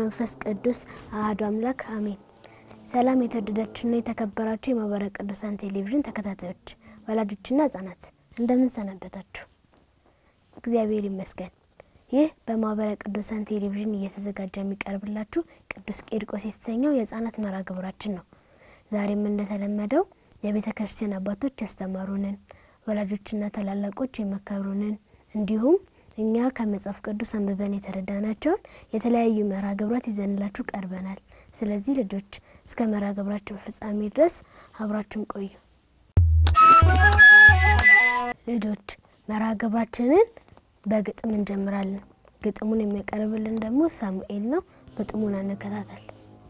መንፈስ ቅዱስ አሐዱ አምላክ አሜን። ሰላም የተወደዳችሁና የተከበራችሁ የማህበረ ቅዱሳን ቴሌቪዥን ተከታታዮች፣ ወላጆችና ህጻናት እንደምን ሰነበታችሁ? እግዚአብሔር ይመስገን። ይህ በማህበረ ቅዱሳን ቴሌቪዥን እየተዘጋጀ የሚቀርብላችሁ ቅዱስ ቂርቆስ የተሰኘው የህጻናት መርሃ ግብራችን ነው። ዛሬም እንደተለመደው የቤተ ክርስቲያን አባቶች ያስተማሩንን፣ ወላጆችና ታላላቆች የመከሩንን እንዲሁም እኛ ከመጽሐፍ ቅዱስ አንብበን የተረዳናቸውን የተለያዩ መርሃ ግብራት ይዘንላችሁ ቀርበናል። ስለዚህ ልጆች እስከ መርሃ ግብራችን ፍጻሜ ድረስ አብራችሁን ቆዩ። ልጆች መርሃ ግብራችንን በግጥም እንጀምራለን። ግጥሙን የሚያቀርብልን ደግሞ ሳሙኤል ነው። ግጥሙን እንከታተል።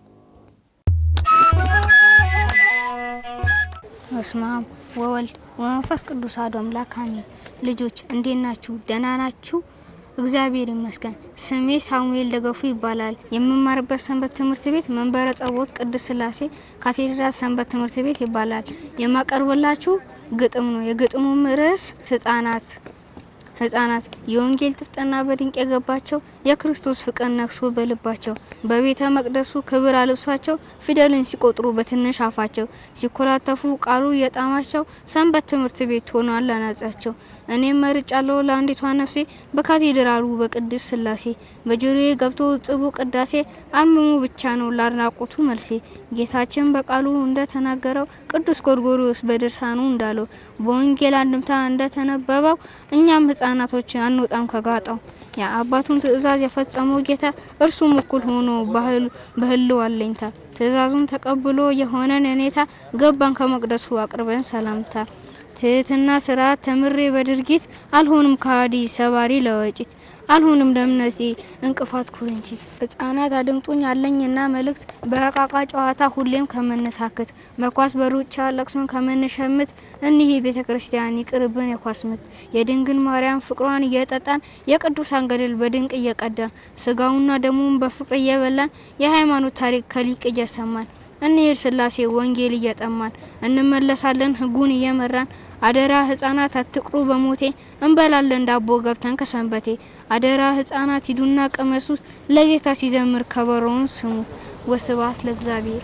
በስመ አብ ወወልድ ወመንፈስ ቅዱስ አሐዱ አምላክ አሜን። ልጆች እንዴት ናችሁ? ደህና ናችሁ? እግዚአብሔር ይመስገን። ስሜ ሳሙኤል ደገፉ ይባላል። የምማርበት ሰንበት ትምህርት ቤት መንበረ ጸባዖት ቅድስት ሥላሴ ካቴድራል ሰንበት ትምህርት ቤት ይባላል። የማቀርብላችሁ ግጥም ነው። የግጥሙም ርዕስ ህጻናት ህጻናት የወንጌል ጥፍጥና በድንቅ የገባቸው የክርስቶስ ፍቅር ነግሶ በልባቸው በቤተ መቅደሱ ክብር አልብሷቸው ፊደልን ሲቆጥሩ በትንሽ አፋቸው ሲኮላተፉ ቃሉ የጣማቸው ሰንበት ትምህርት ቤት ሆኗል አናጻቸው። እኔም መርጫለሁ ለአንዲቷ ነፍሴ በካቴድራሉ በቅድስት ሥላሴ በጆሮዬ ገብቶ ጽቡ ቅዳሴ አልምሙ ብቻ ነው ላድናቆቱ መልሴ ጌታችን በቃሉ እንደተናገረው ቅዱስ ጎርጎርዮስ በድርሳኑ እንዳለው በወንጌል አንድምታ እንደተነበበው እኛም ህጻናቶች አንወጣም ከጋጣው የአባቱን ትእዛዝ የፈጸመው ጌታ እርሱም እኩል ሆኖ በህልው አለኝታ ትእዛዙን ተቀብሎ የሆነን እኔታ ገባን ከመቅደሱ አቅርበን ሰላምታ ትህትና ስርዓት ተምሬ በድርጊት አልሆንም ከሃዲ ሰባሪ ለወጪት አልሆንም ለእምነቴ እንቅፋት ኩርንችት። ህጻናት አድምጡኝ አለኝና መልእክት በእቃቃ ጨዋታ ሁሌም ከምንታክት በኳስ በሩጫ ለቅሶን ከምንሸምት እኒህ ቤተ ክርስቲያን ይቅርብን የኳስ ምት የድንግል ማርያም ፍቅሯን እየጠጣን የቅዱሳን ገድል በድንቅ እየቀዳን ስጋውና ደሙን በፍቅር እየበላን የሃይማኖት ታሪክ ከሊቅ እየሰማን እንሄድ ስላሴ ወንጌል እየጠማን እንመለሳለን ህጉን እየመራን አደራ ህጻናት አትቅሩ በሞቴ እንበላለን ዳቦ ገብተን ከሰንበቴ አደራ ህጻናት ሂዱና ቀመሱት ለጌታ ሲዘምር ከበሮውን ስሙት። ወስብሐት ለእግዚአብሔር።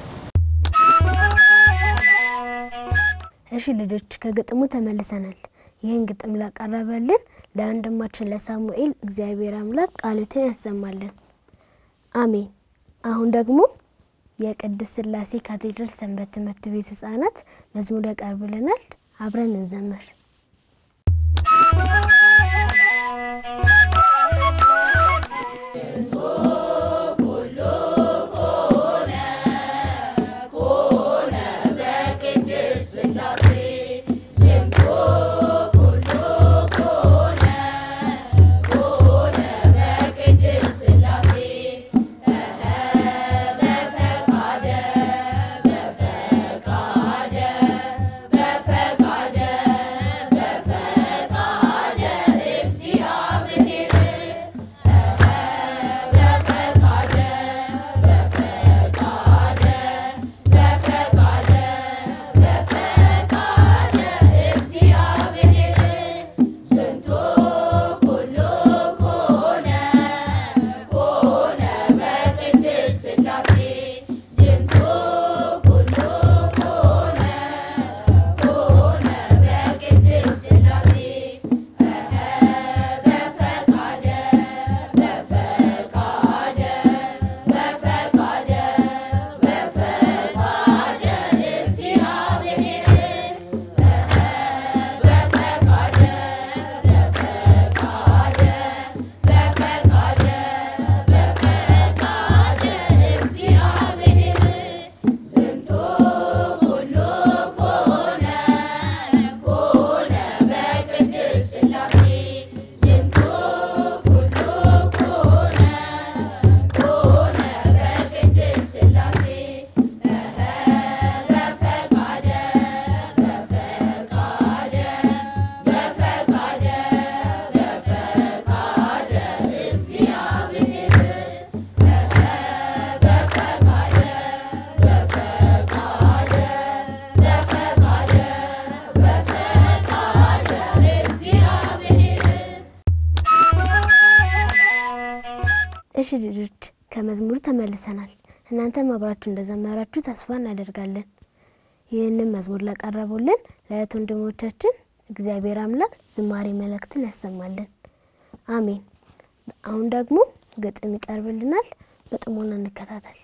እሺ ልጆች ከግጥሙ ተመልሰናል። ይህን ግጥም ላቀረበልን ለወንድማችን ለሳሙኤል እግዚአብሔር አምላክ ቃሉትን ያሰማልን፣ አሜን። አሁን ደግሞ የቅድስት ሥላሴ ካቴድራል ሰንበት ትምህርት ቤት ህጻናት መዝሙር ያቀርብልናል። አብረን እንዘምር። እሺ ልጆች ከመዝሙሩ ተመልሰናል። እናንተም አብራችሁ እንደዘመራችሁ ተስፋ እናደርጋለን። ይህንን መዝሙር ላቀረቡልን ለእህት ወንድሞቻችን እግዚአብሔር አምላክ ዝማሬ መለክትን ያሰማልን፣ አሜን። አሁን ደግሞ ግጥም ይቀርብልናል። በጥሞና እንከታተል።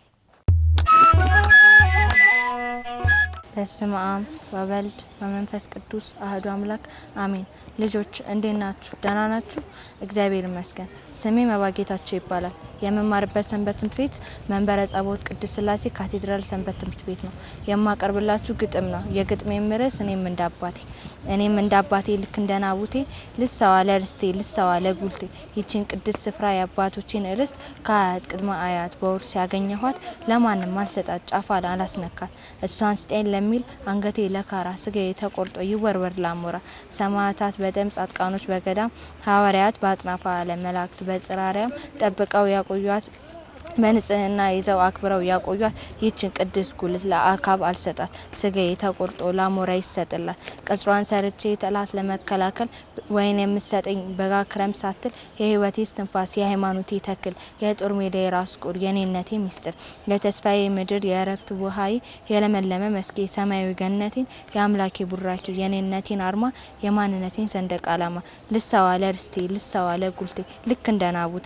በስመ አብ ወወልድ ወመንፈስ ቅዱስ አህዱ አምላክ አሜን። ልጆች እንዴት ናችሁ? ደህና ናችሁ? እግዚአብሔር ይመስገን። ስሜ መባጌታቸው ይባላል። የምማርበት ሰንበት ትምህርት ቤት መንበረ ጸባኦት ቅድስት ሥላሴ ካቴድራል ሰንበት ትምህርት ቤት ነው። የማቀርብላችሁ ግጥም ነው። የግጥሜም ርዕስ እኔም እንደ አባቴ እኔም እንደ አባቴ ልክ እንደ ናቡቴ ልሰዋ ለርስቴ ልሰዋ ለጉልቴ ይችን ቅድስት ስፍራ የአባቶችን ርስት ከአያት ቅድመ አያት በውርስ ያገኘኋት ለማንም አልሰጣት ጫፏን አላስነካት እሷን ስጤን ለሚል አንገቴ ለካራ ስጋዬ ተቆርጦ ይወርወር ላሞራ ሰማዕታት በደም ጻድቃኖች በገዳም ሐዋርያት በአጽናፈ ዓለም መላእክት በጽራሪያም ጠብቀው ያቆዩት በንጽህና ይዘው አክብረው ያቆዩት ይህችን ቅድስት ጉልት ለአካብ አልሰጣት ስጋዬ ተቆርጦ ላሞራ ይሰጥላት ቅጽሯን ሰርቼ ጠላት ለመከላከል ወይን የምሰጠኝ በጋ ክረም ሳትል የህይወቴ እስትንፋስ የሃይማኖቴ ተክል የጦር ሜዳ የራስ ቁር የኔነቴ ሚስጥር የተስፋዬ ምድር የእረፍት ውሃዬ የለመለመ መስኬ ሰማያዊ ገነቴን የአምላኬ ቡራኬ የኔነቴን አርማ የማንነቴን ሰንደቅ ዓላማ ልሰዋ ለርስቴ ልሰዋ ለጉልቴ ልክ እንደ ናቡቴ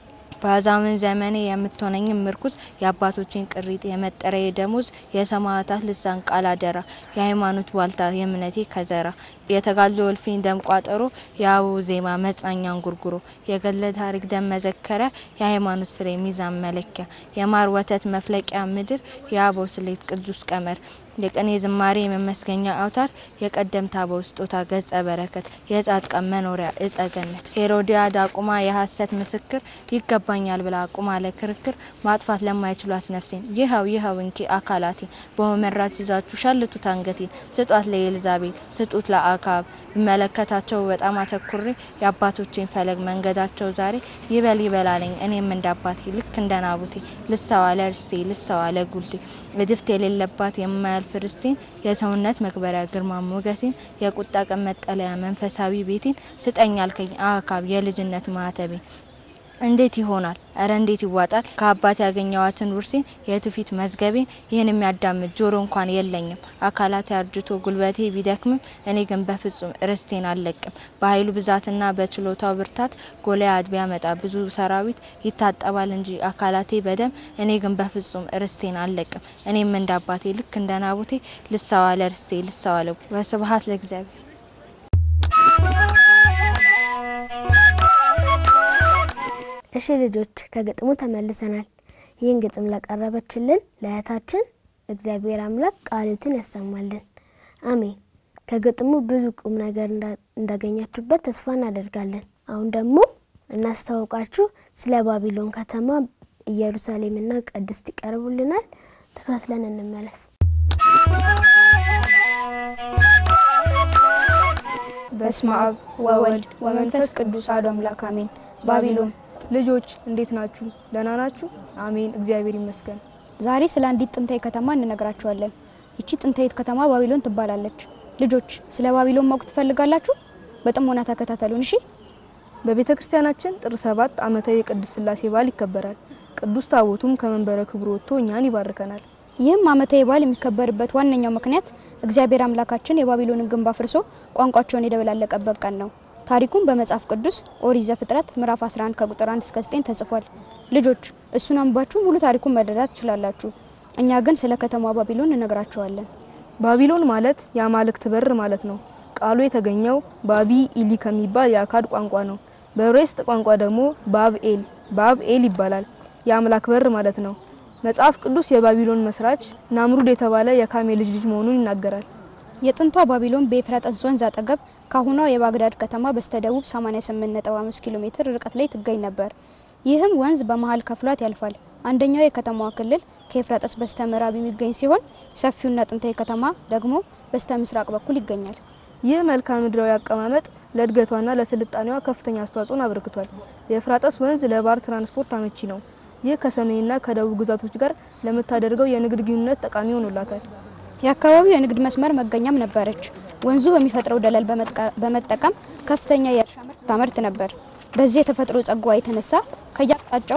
በአዛምን ዘመኔ የምትሆነኝም ምርኩዝ የአባቶችን ቅሪት የመጠሪያ ደሞዝ የሰማዕታት ልሳን ቃል አደራ የሃይማኖት ዋልታ የእምነቴ ከዘራ የተጋድሎ እልፍኝ ደም ቋጠሮ የአበው ዜማ መጽናኛን ጉርጉሮ የገለ ታሪክ ደም መዘከሪያ የሃይማኖት ፍሬ ሚዛን መለኪያ የማር ወተት መፍለቂያ ምድር የአበው ስሌት ቅዱስ ቀመር የቅኔ ዝማሬ የመመስገኛ አውታር የቀደምት አበው ስጦታ ገጸ በረከት የጻድቃን መኖሪያ እጸ ገነት ሄሮዲያዳ ቁማ የሐሰት ምስክር ይገባኛል ብላ ቁማ ለክርክር ማጥፋት ለማይችሏት ነፍሴን ይኸው ይኸው እንኪ አካላቴን በመመራት ይዛችሁ ሸልቱት አንገቴን ስጧት ለኤልዛቤል ስጡት ለአካብ ብመለከታቸው በጣም አተኩሬ የአባቶቼን ፈለግ መንገዳቸው ዛሬ ይበል ይበላለኝ እኔም እንደ አባቴ ልክ እንደ ናቡቴ ልሰዋ ለርስቴ ልሰዋ ለጉልቴ እድፍት የሌለባት የማያልፍ ርስቴን የሰውነት መክበሪያ ግርማ ሞገሴን የቁጣ ቀን መጠለያ መንፈሳዊ ቤቴን ስጠኝ አልከኝ አካብ የልጅነት ማህተቤን እንዴት ይሆናል? እረ እንዴት ይዋጣል? ከአባት ያገኘዋትን ውርሴን የትውፊት መዝገቤን ይህን የሚያዳምጥ ጆሮ እንኳን የለኝም። አካላቴ አርጅቶ ጉልበቴ ቢደክምም እኔ ግን በፍጹም ርስቴን አልለቅም። በኃይሉ ብዛትና በችሎታው ብርታት ጎልያድ ቢያመጣ ብዙ ሰራዊት ይታጠባል እንጂ አካላቴ በደም እኔ ግን በፍጹም ርስቴን አልለቅም። እኔም እንደ አባቴ ልክ እንደ ናቡቴ ልሰዋ ለርስቴ ልሰዋ ለ ወስብሐት ለእግዚአብሔር። እሺ ልጆች ከግጥሙ ተመልሰናል። ይህን ግጥም ላቀረበችልን ለእህታችን እግዚአብሔር አምላክ ቃሉትን ያሰማልን፣ አሜን። ከግጥሙ ብዙ ቁም ነገር እንዳገኛችሁበት ተስፋ እናደርጋለን። አሁን ደግሞ እናስተዋውቃችሁ ስለ ባቢሎን ከተማ ኢየሩሳሌምና ቅድስት ይቀርቡልናል። ተከታትለን እንመለስ። በስመ አብ ወወልድ ወመንፈስ ቅዱስ አሐዱ አምላክ አሜን። ባቢሎን ልጆች እንዴት ናችሁ? ደህና ናችሁ? አሜን፣ እግዚአብሔር ይመስገን። ዛሬ ስለ አንዲት ጥንታዊ ከተማ እንነግራችኋለን። ይቺ ጥንታዊት ከተማ ባቢሎን ትባላለች። ልጆች ስለ ባቢሎን ማወቅ ትፈልጋላችሁ? በጥሞና ተከታተሉን እሺ። በቤተ ክርስቲያናችን ጥር ሰባት ዓመታዊ የቅድስት ሥላሴ በዓል ይከበራል። ቅዱስ ታቦቱም ከመንበረ ክብሩ ወጥቶ እኛን ይባርከናል። ይህም ዓመታዊ በዓል የሚከበርበት ዋነኛው ምክንያት እግዚአብሔር አምላካችን የባቢሎንን ግንብ አፍርሶ ቋንቋቸውን የደበላለቀበት ቀን ነው። ታሪኩም በመጽሐፍ ቅዱስ ኦሪት ዘፍጥረት ምዕራፍ 11 ከቁጥር 1 እስከ 9 ተጽፏል። ልጆች እሱን አንባችሁ ሙሉ ታሪኩን መረዳት ትችላላችሁ። እኛ ግን ስለ ከተማዋ ባቢሎን እንነግራችኋለን። ባቢሎን ማለት የአማልክት በር ማለት ነው። ቃሉ የተገኘው ባቢ ኢሊ ከሚባል የአካድ ቋንቋ ነው። በዕብራይስጥ ቋንቋ ደግሞ ባብኤል ባብኤል ይባላል። የአምላክ በር ማለት ነው። መጽሐፍ ቅዱስ የባቢሎን መስራች ናምሩድ የተባለ የካሜ ልጅ ልጅ መሆኑን ይናገራል። የጥንቷ ባቢሎን በኤፍራጥስ ወንዝ አጠገብ ከአሁኗ የባግዳድ ከተማ በስተደቡብ 88.5 ኪሎ ሜትር ርቀት ላይ ትገኝ ነበር። ይህም ወንዝ በመሀል ከፍሏት ያልፋል። አንደኛው የከተማዋ ክልል ከኤፍራጥስ በስተ ምዕራብ የሚገኝ ሲሆን ሰፊውና ጥንታዊ ከተማ ደግሞ በስተ ምስራቅ በኩል ይገኛል። ይህ መልክዓ ምድራዊ አቀማመጥ ለእድገቷና ለስልጣኔዋ ከፍተኛ አስተዋጽኦን አበርክቷል። የኤፍራጥስ ወንዝ ለባህር ትራንስፖርት አመቺ ነው። ይህ ከሰሜንና ከደቡብ ግዛቶች ጋር ለምታደርገው የንግድ ግንኙነት ጠቃሚ ሆኖላታል። የአካባቢው የንግድ መስመር መገኛም ነበረች። ወንዙ በሚፈጥረው ደለል በመጠቀም ከፍተኛ የእርሻ ምርት ታመርት ነበር። በዚህ የተፈጥሮ ጸጋዋ የተነሳ ከየአቅጣጫው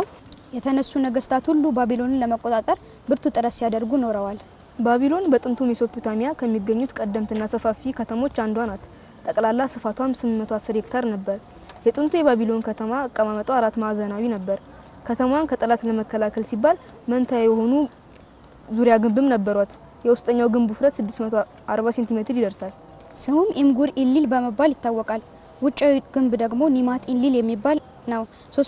የተነሱ ነገስታት ሁሉ ባቢሎንን ለመቆጣጠር ብርቱ ጥረት ሲያደርጉ ኖረዋል። ባቢሎን በጥንቱ ሜሶፖታሚያ ከሚገኙት ቀደምትና ሰፋፊ ከተሞች አንዷ ናት። ጠቅላላ ስፋቷም 810 ሄክታር ነበር። የጥንቱ የባቢሎን ከተማ አቀማመጧ አራት ማዕዘናዊ ነበር። ከተማዋን ከጠላት ለመከላከል ሲባል መንታ የሆኑ ዙሪያ ግንብም ነበሯት። የውስጠኛው ግንብ ውፍረት 640 ሴንቲሜትር ይደርሳል። ስሙም ኢምጉር ኢሊል በመባል ይታወቃል። ውጫዊ ግንብ ደግሞ ኒማት ኢሊል የሚባል ነው።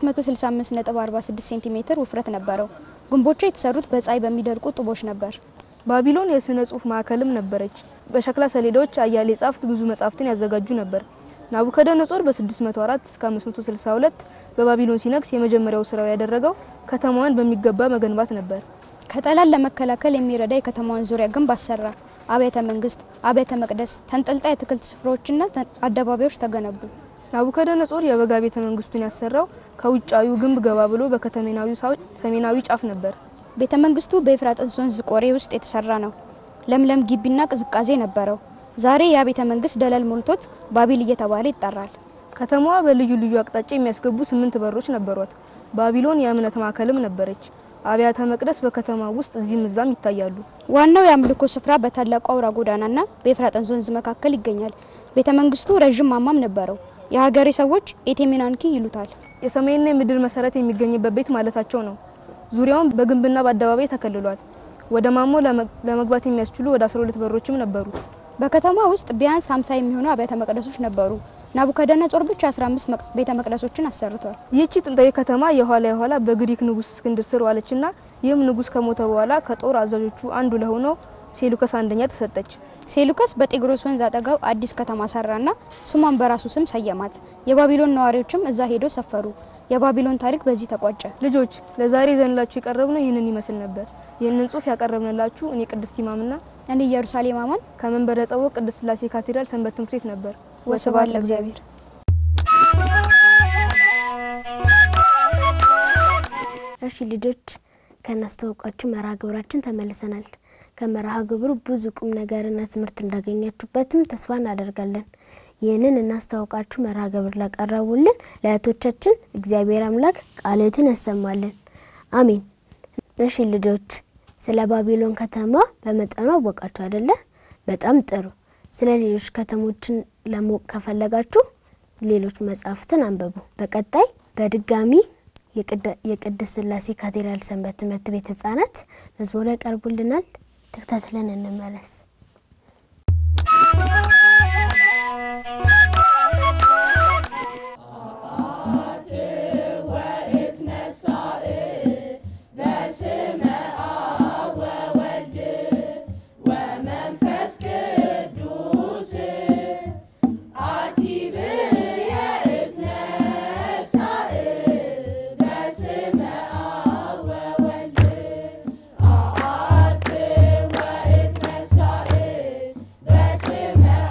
365.46 ሴንቲሜትር ውፍረት ነበረው። ግንቦቹ የተሰሩት በፀሐይ በሚደርቁ ጡቦች ነበር። ባቢሎን የስነ ጽሁፍ ማዕከልም ነበረች። በሸክላ ሰሌዳዎች አያሌ ጻፍት ብዙ መጻሕፍትን ያዘጋጁ ነበር። ናቡከደነጾር በ604 እስከ 562 በባቢሎን ሲነግስ የመጀመሪያው ስራው ያደረገው ከተማዋን በሚገባ መገንባት ነበር። ከጠላት ለመከላከል የሚረዳ የከተማዋን ዙሪያ ግንብ አሰራ። አብያተ መንግስት፣ አብያተ መቅደስ፣ ተንጠልጣይ የአትክልት ስፍራዎችና አደባባዮች ተገነቡ። ናቡከደነጾር የበጋ ቤተ መንግስቱን ያሰራው ከውጫዊው ግንብ ገባ ብሎ በከተሜናዊው ሰሜናዊ ጫፍ ነበር። ቤተ መንግስቱ በኤፍራጥስ ወንዝ ቆሬ ውስጥ የተሰራ ነው። ለምለም ግቢና ቅዝቃዜ ነበረው። ዛሬ ያ ቤተ መንግስት ደለል ሞልቶት ባቢል እየተባለ ይጠራል። ከተማዋ በልዩ ልዩ አቅጣጫ የሚያስገቡ ስምንት በሮች ነበሯት። ባቢሎን የእምነት ማዕከልም ነበረች። አብያተ መቅደስ በከተማ ውስጥ እዚህም እዛም ይታያሉ። ዋናው የአምልኮ ስፍራ በታላቁ አውራ ጎዳናና በኤፍራጥስ ወንዝ መካከል ይገኛል። ቤተ መንግስቱ ረዥም ማማም ነበረው። የሀገሬ ሰዎች ኤቴሜናንኪ ይሉታል። የሰማይና የምድር መሰረት የሚገኝበት ቤት ማለታቸው ነው። ዙሪያውን በግንብና በአደባባይ ተከልሏል። ወደ ማሞ ለመግባት የሚያስችሉ ወደ 12 በሮችም ነበሩት። በከተማ ውስጥ ቢያንስ 50 የሚሆኑ አብያተ መቅደሶች ነበሩ። ናቡከደነጾር ብቻ 15 ቤተ መቅደሶችን አሰርቷል። ይህቺ ጥንታዊ ከተማ የኋላ የኋላ በግሪክ ንጉስ እስክንድር ስር ዋለችና ይህም ንጉስ ከሞተ በኋላ ከጦር አዛዦቹ አንዱ ለሆነው ሴሉከስ አንደኛ ተሰጠች። ሴሉከስ በጤግሮስ ወንዝ አጠገብ አዲስ ከተማ ሰራና ስሟን በራሱ ስም ሰየማት። የባቢሎን ነዋሪዎችም እዛ ሄደው ሰፈሩ። የባቢሎን ታሪክ በዚህ ተቋጨ። ልጆች ለዛሬ ዘንላችሁ የቀረብነው ይህንን ይመስል ነበር። ይህንን ጽሁፍ ያቀረብንላችሁ እኔ ቅድስት ኢማምና እኔ ኢየሩሳሌም አማን ከመንበረ ጸባዖት ቅድስት ሥላሴ ካቴድራል ሰንበት ትምህርት ቤት ነበር። ወስብሐት ለእግዚአብሔር። እሺ ልጆች ከናስተዋወቃችሁ መርሃ ግብራችን ተመልሰናል። ከመርሃ ግብሩ ብዙ ቁም ነገርና ትምህርት እንዳገኛችሁበትም ተስፋ እናደርጋለን። ይህንን እናስተዋወቃችሁ መርሃ ግብር ላቀረቡልን ለእህቶቻችን እግዚአብሔር አምላክ ቃልዮትን ያሰማልን፣ አሜን። እሺ ልጆች ስለ ባቢሎን ከተማ በመጠኑ አወቃችሁ አይደለ? በጣም ጥሩ። ስለ ሌሎች ከተሞችን ለማወቅ ከፈለጋችሁ ሌሎች መጽሐፍትን አንብቡ። በቀጣይ በድጋሚ የቅድስት ሥላሴ ካቴድራል ሰንበት ትምህርት ቤት ህጻናት መዝሙር ያቀርቡልናል። ተከታትለን እንመለስ። በስመ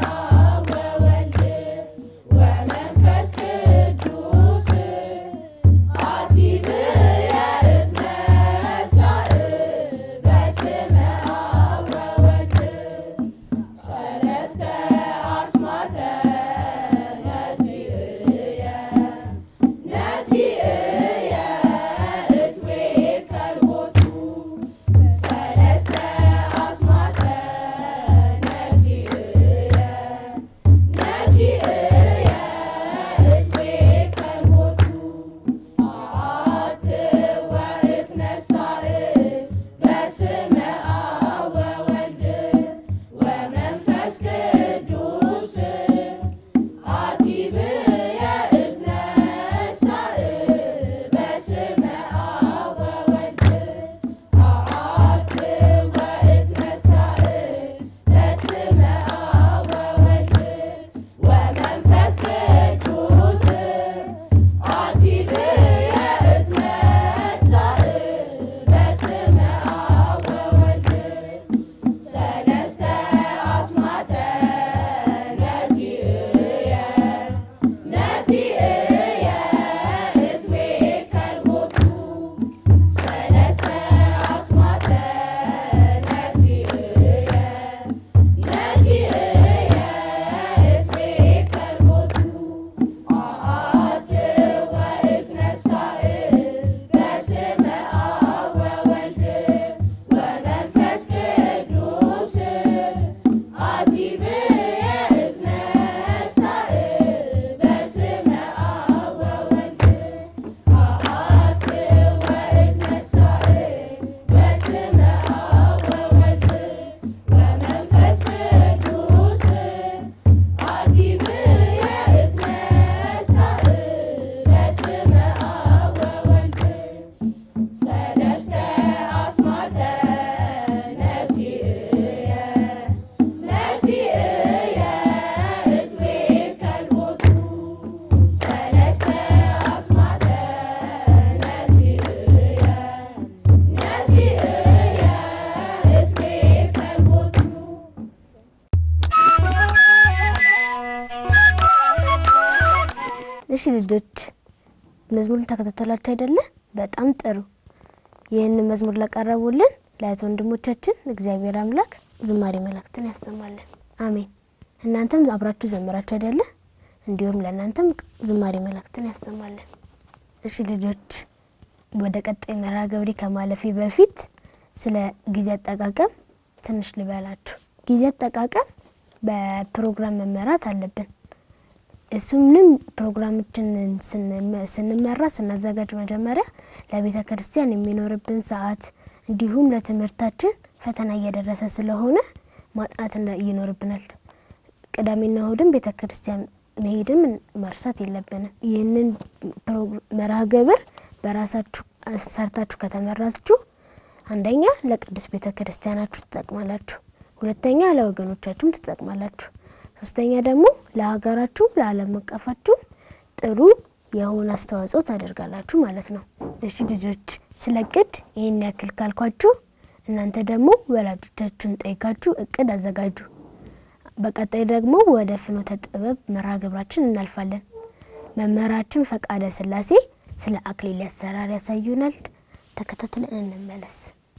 እሺ ልጆች መዝሙሩን ተከታተላችሁ አይደለ? በጣም ጥሩ። ይህንን መዝሙር ላቀረቡልን ለእህት ወንድሞቻችን እግዚአብሔር አምላክ ዝማሬ መላእክትን ያሰማልን። አሜን። እናንተም አብራችሁ ዘምራችሁ አይደለ? እንዲሁም ለእናንተም ዝማሬ መላእክትን ያሰማልን። እሺ ልጆች ወደ ቀጣይ መርሃ ግብሬ ከማለፌ በፊት ስለ ጊዜ አጠቃቀም ትንሽ ልበላችሁ። ጊዜ አጠቃቀም በፕሮግራም መመራት አለብን። እሱምንም ፕሮግራሞችን ስንመራ ስናዘጋጅ መጀመሪያ ለቤተ ክርስቲያን የሚኖርብን ሰዓት እንዲሁም ለትምህርታችን ፈተና እየደረሰ ስለሆነ ማጥናት ይኖርብናል። ቅዳሜና እሁድም ቤተ ክርስቲያን መሄድም መርሳት የለብንም። ይህንን መርሃ ግብር በራሳችሁ ሰርታችሁ ከተመራችሁ አንደኛ ለቅዱስ ቤተ ክርስቲያናችሁ ትጠቅማላችሁ፣ ሁለተኛ ለወገኖቻችሁም ትጠቅማላችሁ፣ ሶስተኛ ደግሞ ለሀገራችሁ ለዓለም አቀፋችሁ ጥሩ የሆነ አስተዋጽኦ ታደርጋላችሁ ማለት ነው። እሺ ልጆች ስለ እቅድ ይህን ያክል ካልኳችሁ እናንተ ደግሞ ወላጆቻችሁን ጠይቃችሁ እቅድ አዘጋጁ። በቀጣይ ደግሞ ወደ ፍኖተ ጥበብ መርሃ ግብራችን እናልፋለን። መምህራችን ፈቃደ ስላሴ ስለ አክሊል አሰራር ያሳዩናል። ተከታትለን እንመለስ።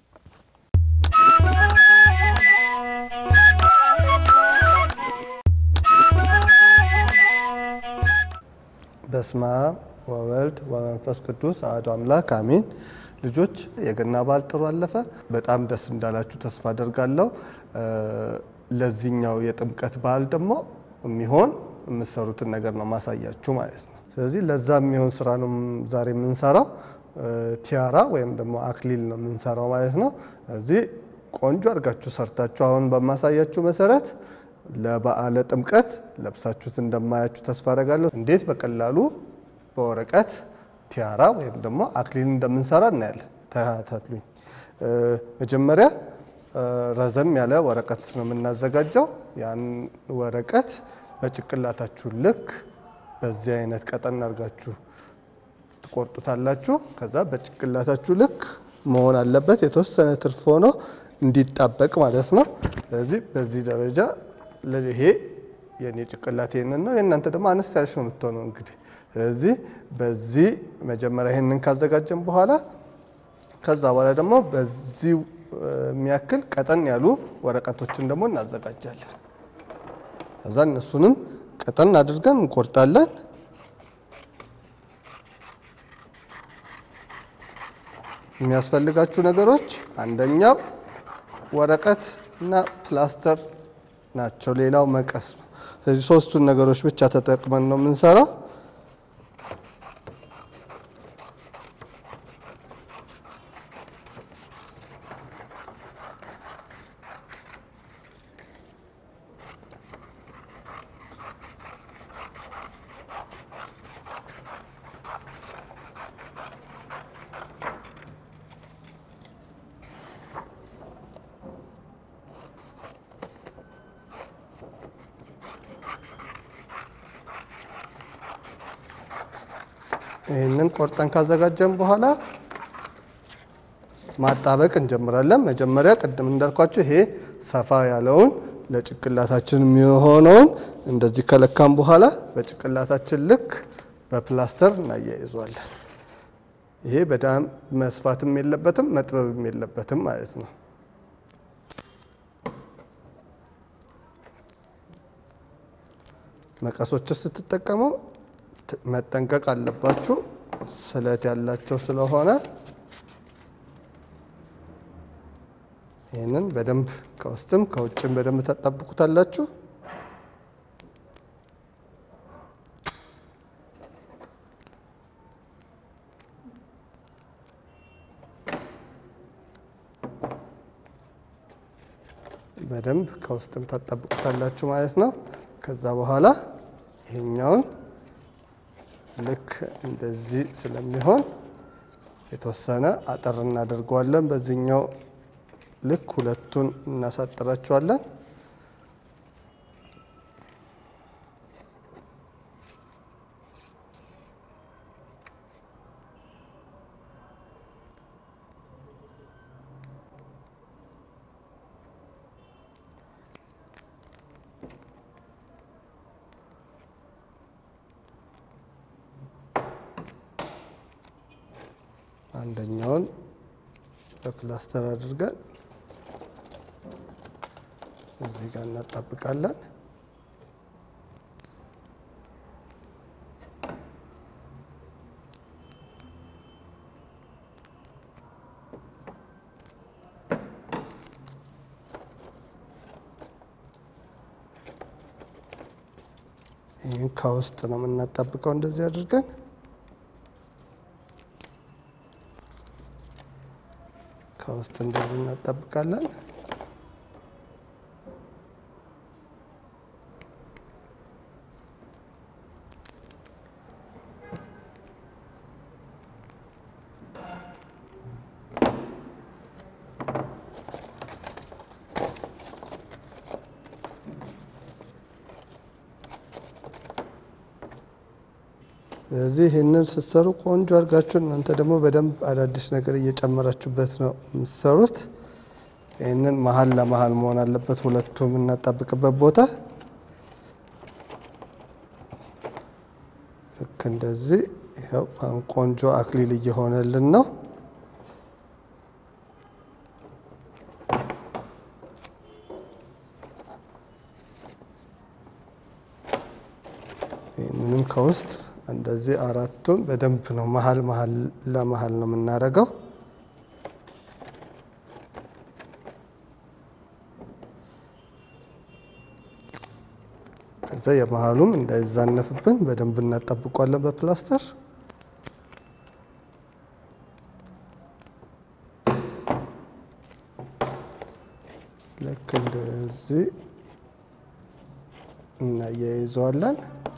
በስመ አብ ወወልድ ወመንፈስ ቅዱስ አሐዱ አምላክ አሜን። ልጆች የገና በዓል ጥሩ አለፈ። በጣም ደስ እንዳላችሁ ተስፋ አደርጋለሁ። ለዚህኛው የጥምቀት በዓል ደግሞ የሚሆን የምትሰሩትን ነገር ነው ማሳያችሁ ማለት ነው። ስለዚህ ለዛ የሚሆን ስራ ነው ዛሬ የምንሰራው። ቲያራ ወይም ደግሞ አክሊል ነው የምንሰራው ማለት ነው። እዚህ ቆንጆ አድርጋችሁ ሰርታችሁ አሁን በማሳያችሁ መሰረት ለበዓለ ጥምቀት ለብሳችሁት እንደማያችሁ ተስፋ አደርጋለሁ። እንዴት በቀላሉ በወረቀት ቲያራ ወይም ደግሞ አክሊል እንደምንሰራ እናያለን። ተከታተሉኝ። መጀመሪያ ረዘም ያለ ወረቀት ነው የምናዘጋጀው። ያን ወረቀት በጭቅላታችሁ ልክ በዚህ አይነት ቀጠን አድርጋችሁ ትቆርጡታላችሁ። ከዛ በጭቅላታችሁ ልክ መሆን አለበት። የተወሰነ ትርፍ ሆኖ እንዲጣበቅ ማለት ነው። ስለዚህ በዚህ ደረጃ ይሄ የኔ ጭቅላት ይህንን ነው። የእናንተ ደግሞ አነስ ያለች ነው የምትሆነው እንግዲህ። ስለዚህ በዚህ መጀመሪያ ይህንን ካዘጋጀን በኋላ ከዛ በኋላ ደግሞ በዚህ የሚያክል ቀጠን ያሉ ወረቀቶችን ደግሞ እናዘጋጃለን። ከዛ እነሱንም ቀጠን አድርገን እንቆርጣለን። የሚያስፈልጋችሁ ነገሮች አንደኛው ወረቀት እና ፕላስተር ናቸው። ሌላው መቀስ ነው። ስለዚህ ሶስቱን ነገሮች ብቻ ተጠቅመን ነው የምንሰራው። ይህንን ቆርጠን ካዘጋጀን በኋላ ማጣበቅ እንጀምራለን። መጀመሪያ ቅድም እንዳልኳችሁ ይሄ ሰፋ ያለውን ለጭቅላታችን የሚሆነውን እንደዚህ ከለካም በኋላ በጭቅላታችን ልክ በፕላስተር እናያይዟለን። ይሄ በጣም መስፋትም የለበትም መጥበብም የለበትም ማለት ነው። መቀሶችን ስትጠቀሙ መጠንቀቅ አለባችሁ። ስለት ያላቸው ስለሆነ ይህንን በደንብ ከውስጥም ከውጭም በደንብ ታጣብቁታላችሁ። በደንብ ከውስጥም ታጣብቁታላችሁ ማለት ነው። ከዛ በኋላ ይሄኛውን ልክ እንደዚህ ስለሚሆን የተወሰነ አጠር እናደርገዋለን። በዚህኛው ልክ ሁለቱን እናሳጥራቸዋለን። አንደኛውን በፕላስተር አድርገን እዚህ ጋር እናጣብቃለን። ይህን ከውስጥ ነው የምናጣብቀው እንደዚህ አድርገን ከውስጥ እንደዚህ እናጣብቃለን። ስለዚህ ይህንን ስትሰሩ ቆንጆ አድርጋችሁ እናንተ ደግሞ በደንብ አዳዲስ ነገር እየጨመራችሁበት ነው የምትሰሩት። ይህንን መሀል ለመሀል መሆን አለበት ሁለቱ የምናጣብቅበት ቦታ ልክ እንደዚህ። ይኸው አሁን ቆንጆ አክሊል እየሆነልን ነው። ይህንንም ከውስጥ እንደዚህ አራቱን በደንብ ነው መሀል መሀል ለመሀል ነው የምናደርገው። ከዛ የመሀሉም እንዳይዛነፍብን በደንብ እናጠብቋለን በፕላስተር። ልክ እንደዚህ እናያይዘዋለን።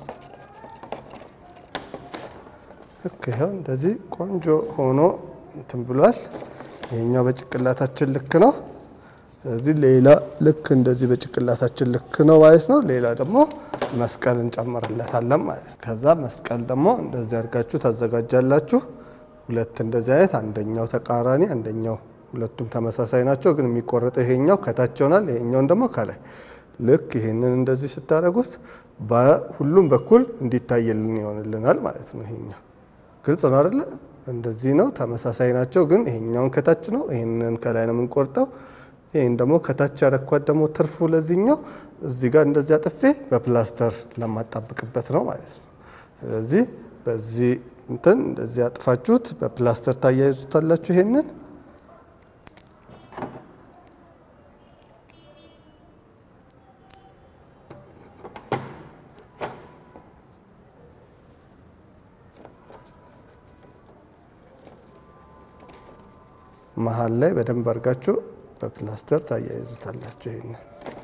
ልክ ይኸው እንደዚህ ቆንጆ ሆኖ እንትን ብሏል። ይሄኛው በጭቅላታችን ልክ ነው። ስለዚህ ሌላ ልክ እንደዚህ በጭቅላታችን ልክ ነው ማለት ነው። ሌላ ደግሞ መስቀል እንጨምርለታለን ማለት ነው። ከዛ መስቀል ደግሞ እንደዚህ አድርጋችሁ ታዘጋጃላችሁ። ሁለት እንደዚህ አይነት አንደኛው ተቃራኒ አንደኛው ሁለቱም ተመሳሳይ ናቸው፣ ግን የሚቆረጠው ይሄኛው ከታች ይሆናል፣ ይሄኛውን ደግሞ ከላይ። ልክ ይሄንን እንደዚህ ስታደርጉት በሁሉም በኩል እንዲታየልን ይሆንልናል ማለት ነው። ይሄኛው ግልጽ ነው አይደለ? እንደዚህ ነው፣ ተመሳሳይ ናቸው፣ ግን ይሄኛውን ከታች ነው፣ ይሄንን ከላይ ነው የምንቆርጠው። ይህን ደግሞ ከታች ያረኳት ደግሞ ትርፉ ለዚህኛው እዚህ ጋር እንደዚህ አጥፌ በፕላስተር ለማጣብቅበት ነው ማለት ነው። ስለዚህ በዚህ እንትን እንደዚህ አጥፋችሁት በፕላስተር ታያይዙታላችሁ ይሄንን መሀል ላይ በደንብ አድርጋችሁ በፕላስተር ታያይዙታላችሁ ይሄንን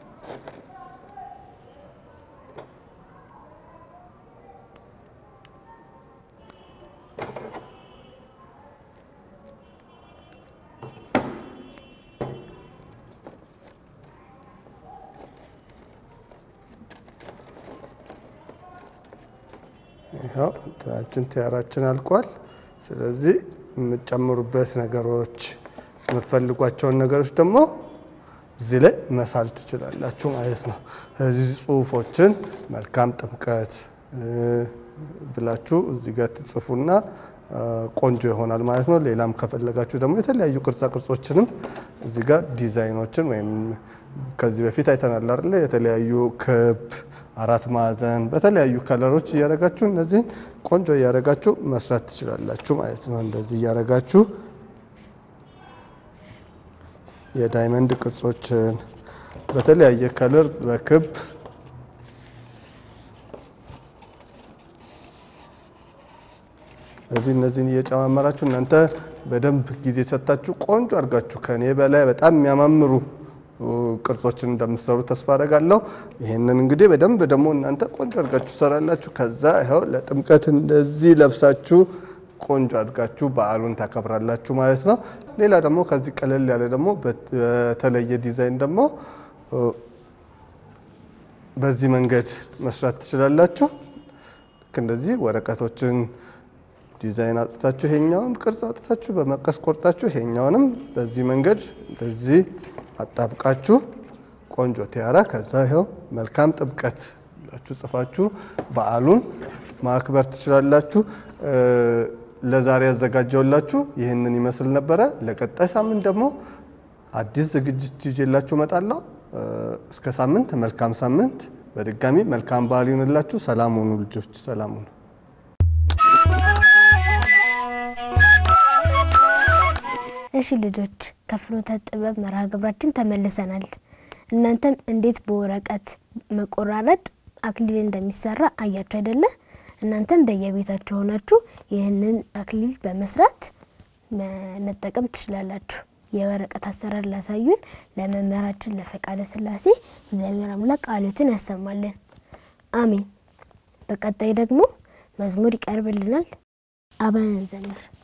ይኸው እንትናችን ቲያራችን አልቋል። ስለዚህ የምትጨምሩበት ነገሮች የምትፈልጓቸውን ነገሮች ደግሞ እዚህ ላይ መሳል ትችላላችሁ ማለት ነው። ስለዚህ ጽሁፎችን መልካም ጥምቀት ብላችሁ እዚህ ጋር ትጽፉና ቆንጆ ይሆናል ማለት ነው። ሌላም ከፈለጋችሁ ደግሞ የተለያዩ ቅርጻ ቅርጾችንም እዚህ ጋር ዲዛይኖችን ወይም ከዚህ በፊት አይተናል አይደለ? የተለያዩ ክብ፣ አራት ማዕዘን በተለያዩ ከለሮች እያደረጋችሁ እነዚህን ቆንጆ እያደረጋችሁ መስራት ትችላላችሁ ማለት ነው። እንደዚህ እያደረጋችሁ የዳይመንድ ቅርጾችን በተለያየ ከለር በክብ እዚህ እነዚህን እየጨማመራችሁ እናንተ በደንብ ጊዜ ሰጥታችሁ ቆንጆ አድርጋችሁ ከኔ በላይ በጣም የሚያማምሩ ቅርጾችን እንደምትሰሩ ተስፋ አደርጋለሁ። ይህንን እንግዲህ በደንብ ደግሞ እናንተ ቆንጆ አድርጋችሁ ሰራላችሁ። ከዛ ይኸው ለጥምቀት እንደዚህ ለብሳችሁ ቆንጆ አድርጋችሁ በዓሉን ታከብራላችሁ ማለት ነው። ሌላ ደግሞ ከዚህ ቀለል ያለ ደግሞ በተለየ ዲዛይን ደግሞ በዚህ መንገድ መስራት ትችላላችሁ። ልክ እንደዚህ ወረቀቶችን ዲዛይን አውጥታችሁ ይሄኛውን ቅርጽ አውጥታችሁ በመቀስ ቆርጣችሁ ይሄኛውንም በዚህ መንገድ እንደዚህ አጣብቃችሁ ቆንጆ ቲያራ ከዛ ይኸው መልካም ጥምቀት ብላችሁ ጽፋችሁ በዓሉን ማክበር ትችላላችሁ። ለዛሬ ያዘጋጀውላችሁ ይህንን ይመስል ነበረ። ለቀጣይ ሳምንት ደግሞ አዲስ ዝግጅት ይዤላችሁ እመጣለሁ። እስከ ሳምንት መልካም ሳምንት። በድጋሚ መልካም በዓል ይሁንላችሁ። ሰላም ሁኑ ልጆች፣ ሰላም ሁኑ። እሺ ልጆች ከፍኖተ ጥበብ መርሃ ግብራችን ተመልሰናል። እናንተም እንዴት በወረቀት መቆራረጥ አክሊል እንደሚሰራ አያችሁ አይደለ? እናንተም በየቤታችሁ ሆናችሁ ይህንን አክሊል በመስራት መጠቀም ትችላላችሁ። የወረቀት አሰራር ላሳዩን ለመምህራችን ለፈቃደ ስላሴ እግዚአብሔር አምላክ ቃሎትን ያሰማልን፣ አሜን። በቀጣይ ደግሞ መዝሙር ይቀርብልናል። አብረን እንዘምር።